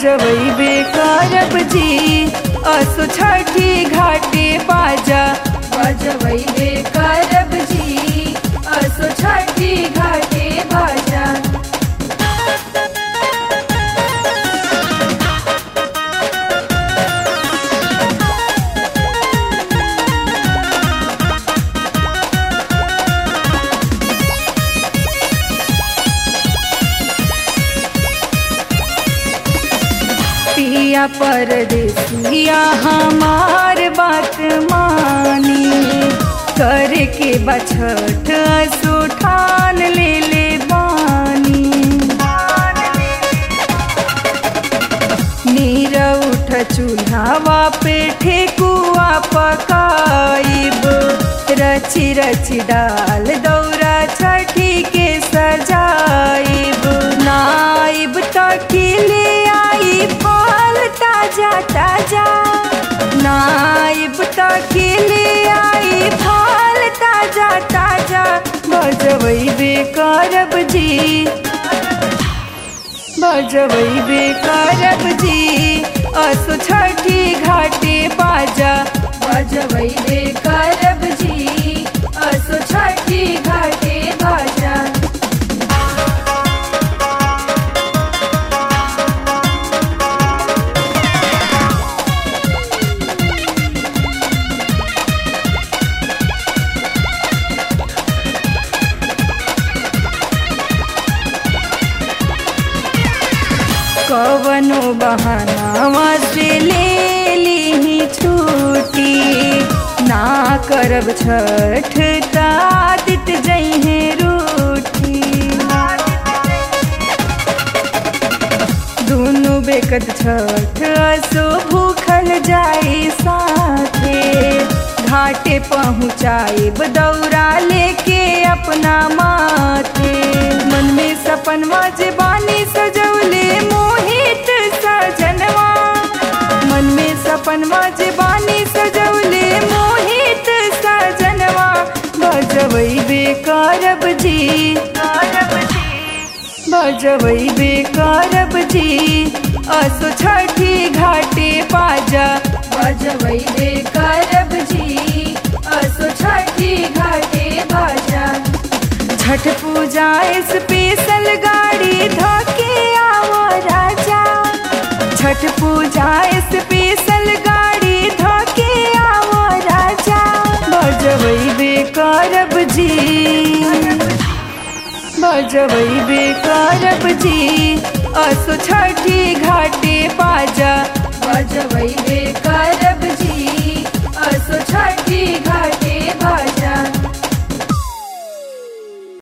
बजवैबे करब जी असो छठी घाटे बाजा बजवैबे करब जी असो छठी घाटे बाजा पिया परदेसिया हमार बात मानी करके बछठ सुठान ले ले बानी नीर उठ चूल्हावा पे ठेकुआ पकाइब रची रची डाल दौरा छठी के सजाइब नाइब तकिले आई फल ताजा ताजा नाइब तकिले आई फल ताजा ताजा बजवैबे करब जी बजवैबे करब जी असो छठी घाटे बाजा बजवैबे करब जी असो छठी घाटे बाजा कवनो बहानावा से ले ली छूटी ना करब छठ तादित जइहे रूठी दुनु बेकत छठ असो भूखल जाई साथे घाटे पहुँचाइब दौरा लेके अपना माथे मन में सपनवा जे बानी सजौले मोहित सजनवा मन में सपनवा जे बानी सजौले मोहित सजनवा बजवैबे करब जी करब जी बजवैबे करब जी असो छठी घाटे बाजा बजवैबे करब जी असो छठी घाटे बाजा छठ पूजा स्पेशल गाड़ी धोके आओ राजा छठ पूजा स्पेशल गाड़ी धोके आओ राजा बजवैबे करब जी बजवैबे करब जी असो छठी घाटे बाजा बजवैबे करब जी असो छठी घाटे बाजा